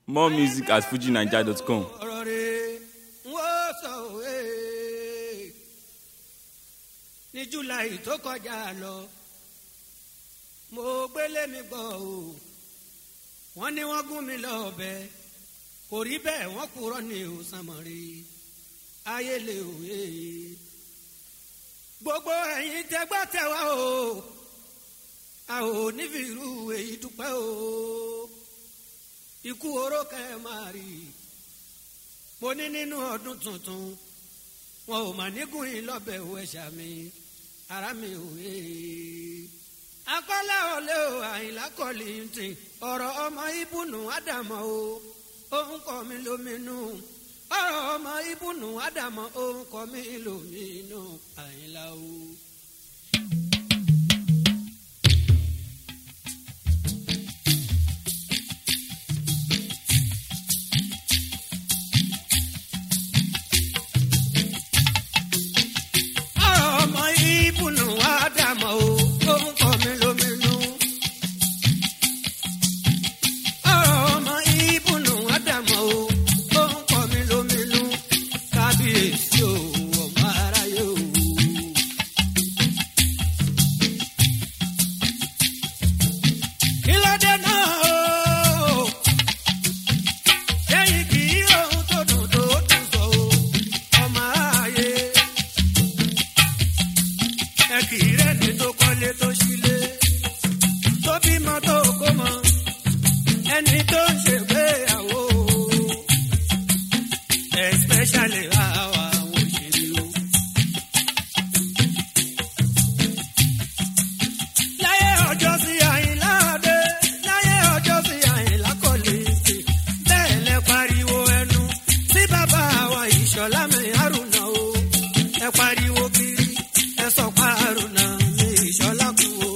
More music at fujinaija.com. ọ̀rọ̀ rẹ̀ wọ́n sọ òwe ní july tó kọjá lọ mo gbélé mi gbọ́ o wọ́n ní wọ́n gún mi lọ́bẹ kò rí bẹ́ẹ̀ wọ́n kúrọ́ ní òsàmọ̀rí ayé lè òye gbogbo ẹ̀yin tẹ́gbà tẹ́wà o a ò ní fi irú èyí dúpẹ́ o ikú oró kẹ́ ẹ máa rí i mo ní nínú ọdún tuntun wọn ò mà nígùn yín lọ́bẹ̀ ò ẹ̀ṣà mi ara mi ò yé akọ́lá ọ̀lẹ́ o àyìnlá kọ́lì ń tì ọ̀rọ̀ ọmọ ibùnú ádámọ̀ o òun kọ́ mi lóminú ọ̀rọ̀ ọmọ ibùnú ádámọ̀ òun kọ́ mi lóminú àyìnlá o. ọ̀rọ̀ ọmọ ibùnú ádámọ̀ o òun kọ́ mi lóminú. ọ̀rọ̀ ọmọ ibùnú ádámọ̀ o òun kọ́ mi lóminú. kábíyèsí o ọmọ aráyé o. kí ló dé náà o. lẹ́yìn kí ohun tó dùn tó dùn sọ o ọmọ aráyé ẹ kì í rẹ́ni tó kọ́lé tó sílé tó bímọ tó kó mọ ẹni tó ń ṣègbéyàwó especially àwa àwọn òṣèré o. láyé ọjọ́ sí àyìnlá dé láyé ọjọ́ sí àyìnlá kò lè ṣe bẹ́ẹ̀ lẹ pariwo ẹnu sí bàbá wa ìṣọ̀lá mi àrùnà o ẹ pariwo kiri ẹ sọ parùnà mi ìṣọ̀lá kú o.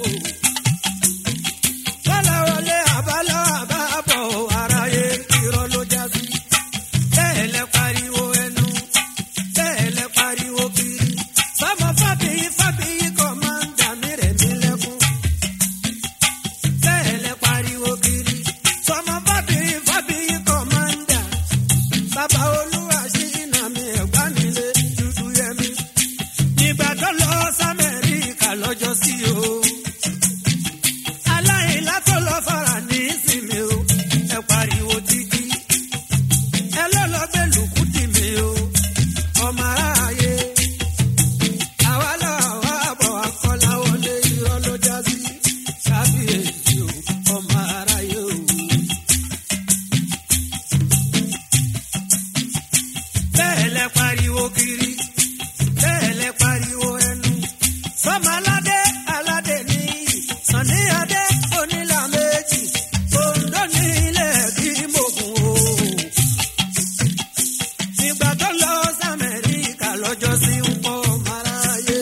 bọ́lá wọlé àbálọ́ àbábọ̀ aráyé irọ́ ló já sí bẹ́ẹ̀ lẹ pariwo ẹnu bẹ́ẹ̀ lẹ pariwo kiri sọmọ fábíyí fábíyí kọ́ máa ń dà mí rẹ̀ mí lẹ́kún bẹ́ẹ̀ lẹ pariwo kiri sọmọ fábíyí fábíyí kọ́ máa ń dà bàbá olúwa sí iná mi ẹ̀gbá nílé dúdú yẹmi nígbà tó lọ sámẹ́ríkà lọ́jọ́ sí o aláìlá tó lọ fara ní ìsinmi o ẹ pariwo títí ẹ lọ́ lọ gbé lùkútì mi o ọmọ aráyé àwa làwa bọ̀ akọ́lá wọlé irọ́ ló já sí kábíyèsí o ọmọ aráyé o. bẹ́ẹ̀ lẹ pariwo kiri bẹ́ẹ̀ lẹ pariwo ẹnu sọmọ aládé aládé ní sànni adé onílà méjì òǹdó ní ilẹ̀ bí mògùn o nígbà tó lọ sàmẹ́ríkà lọ́jọ́ sí ń pọ̀ máráyé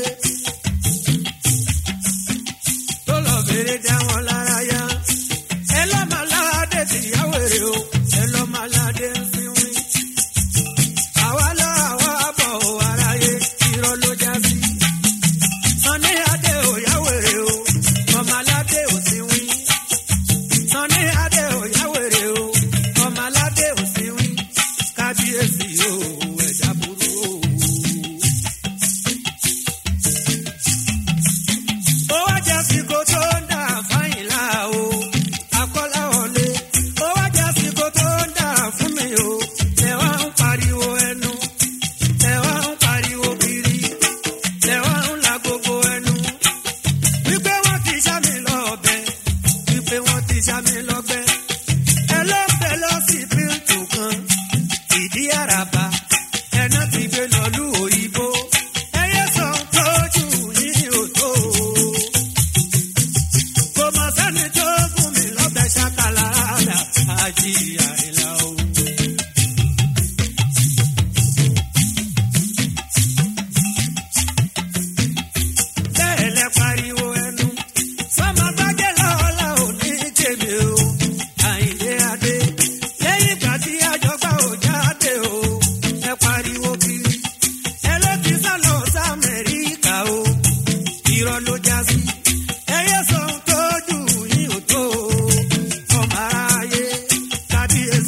tó lọ bèrè dá wọn lára yá ẹ lọ́ máa ládé tìyàwó èrè o ẹ lọ́ máa ládé ń sinwin àwa lọ àwa bọ̀ ò aráyé irọ́ ló já sí sanni adé ò yáwèrè o ọmọ aládé ò sinwin sanni adé ò yáwèrè o ọmọ aládé ò sinwin kábíyèsí o ẹ̀dá burú o. ó wá jẹ́ síkò tó ń dà fáyìnlá o akọ́lá wọlé ó wá jẹ́ síkò tó ń dà fún mi o ẹ wá ń pariwo ẹnu ẹ wá ń pariwo kiri ẹ wá ń la gbogbo ẹnu wípé wọ́n ti ṣá mi lọ́bẹ wípé wọ́n ti ṣá mi lọ́gbẹ́ ẹ ló ń bẹ lọ sí bíntù kan ìdí àràbà ẹná ti gbé lọ́lú òyìnbó ẹyẹ sọ tójú yìí ò tó o kò mọ sẹ́ni tó gún mi lọ́bẹ̀ ṣàkàlà àdá àjí àìlà o. bẹ́ẹ̀ lẹ pariwo ẹnu sọmọ gbájẹ́ lọ́la ò ní tèmi o àyìnlé adé lẹ́yìn ìgbà tí àjọgbá ò jáde o ẹ pariwo kiri ẹ ló ti sá lọ sí amẹ́ríkà o irọ́ ló já sí ẹyẹ sọ tójú yín ò tó o ọmọ aráyé kábíyèsí.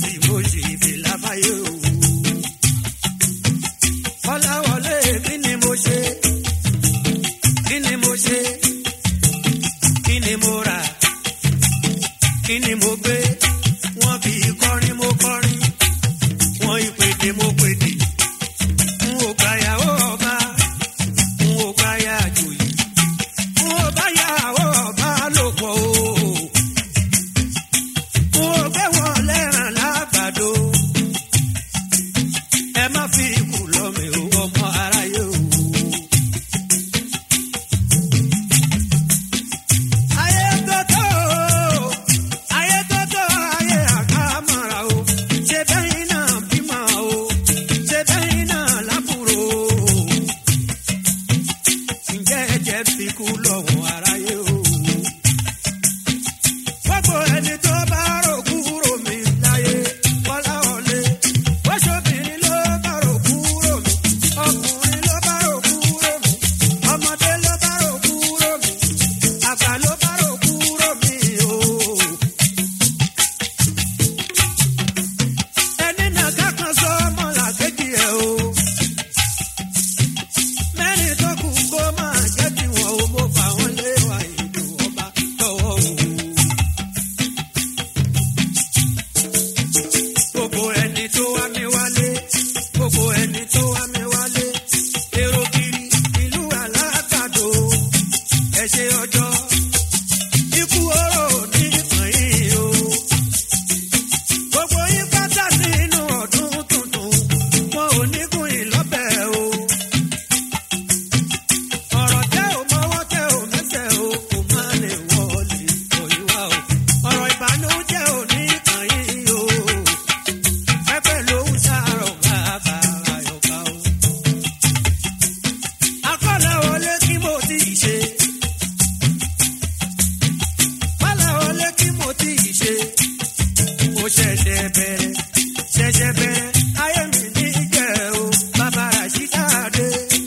ṣẹ̀ṣẹ̀ bẹ̀rẹ̀ ṣẹ̀ṣẹ̀ bẹ̀rẹ̀ ayé mi ní jẹ́ o bàbá ràṣídàdé.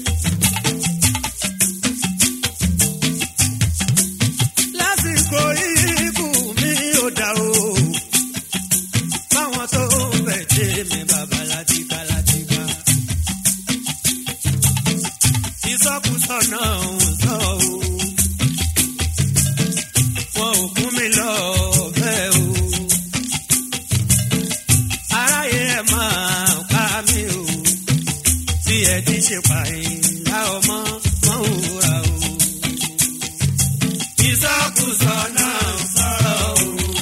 lásìkò ikú mi ò dá o báwọn tó bẹ̀ dé mi bàbá látìgbà látìgbà. ìsọkúsọ náà ń sọ o wọn ò kún mi lọ bẹ́ẹ̀ o. aráyé ẹ̀ máa pa mí o tí ẹ ti ṣe pààyàn ọmọ wọn ò rà o. ìsọkúsọ náà ń sọ̀rọ̀ o.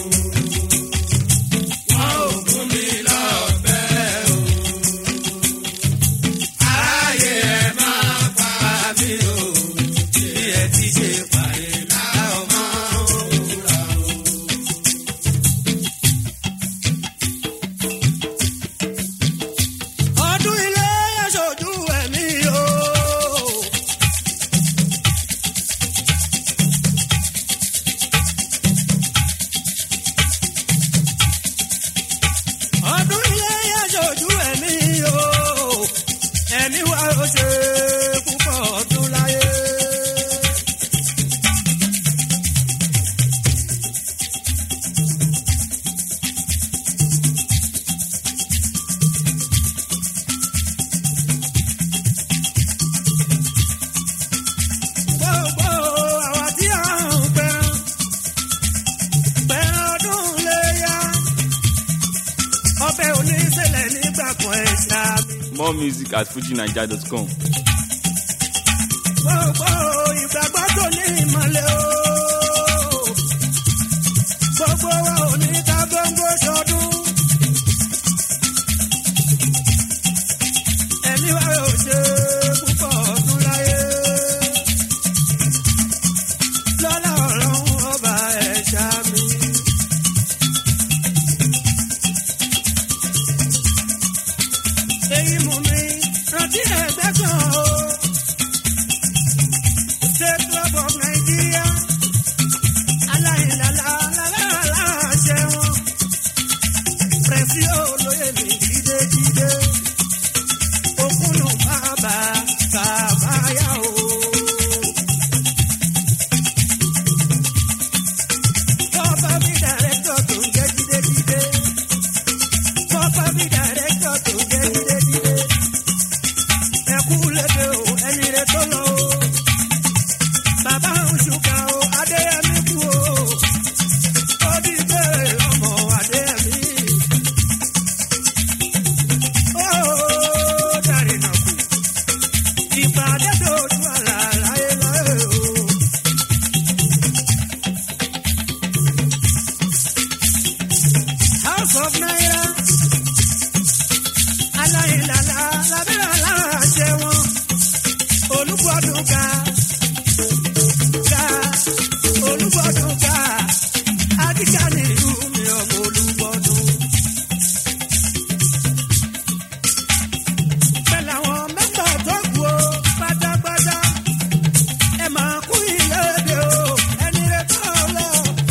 wọn ò kún mi lọ bẹ́ẹ̀ o. aráyé ẹ̀ máa pa mí o tí ẹ ti ṣe pààyàn ọmọ wọn ò rà o. ọdún ilé aṣojú ẹ̀mí o. ọdún ilé aṣojú ẹ̀mí o. ẹ̀mí wa ó ṣe púpọ̀ ọdún láyé. gbogbo àwa tí a ń pẹran pẹran ọdún léyà ọbẹ̀ oníṣẹ̀lẹ̀ nígbà kan ẹ̀ ṣáàbì. More music at fujinaija.com. gbogbo ìgbàgbọ́ tó ní ìmọ̀lẹ̀ o. gbogbo wa ò ní ká gbóngbó sọdún. ẹ̀mí wa ò ṣe púpọ̀ ọdún láyé. lọ́lá ọ̀rọ̀ ọba ẹ̀ṣá mi. èyí mú mi rántí ẹgbẹ́ kan o. State Club of Nigeria. Aláìlàlà aláṣẹ wọn. Pẹ̀sì olóyè mi jídéjídé. Òkúnnù bàbá kàbáyà o. Kọ́pá mi dàrẹ́tọ̀ tó ń jẹ́ jídéjídé. Kọ́pá mi dàrẹ́tọ̀ tó ń jẹ́ jídéjídé. Ẹkú lédè o, ẹni rẹ̀ tó lọ o bàbá òṣùkà o adéyẹmí kú o ó di pé ọmọ adéyẹmí ó dàrí nà kú ìpàdé tó tún àlà láyé láyé o. house of naira aláìlàlà lábẹ́ aláṣẹ wọn olùgbọ́dún ká ká olúgbọdún ká adíjà nílùú mi ọmọ olúgbọdún. pẹ̀lú àwọn mẹ́fà tó kù ó pátápátá ẹ máa kú ìlédè o ẹni rẹ tó lọ.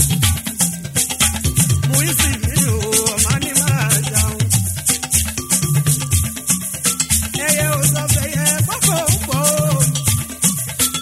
mú ìsìnkú o ọmọ ní máa ṣàwọn. ẹyẹ ò sọ fẹyẹ kọ́kọ́ ń pọ̀ o.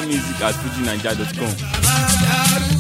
music at fujinaija.com. bàbá dàrú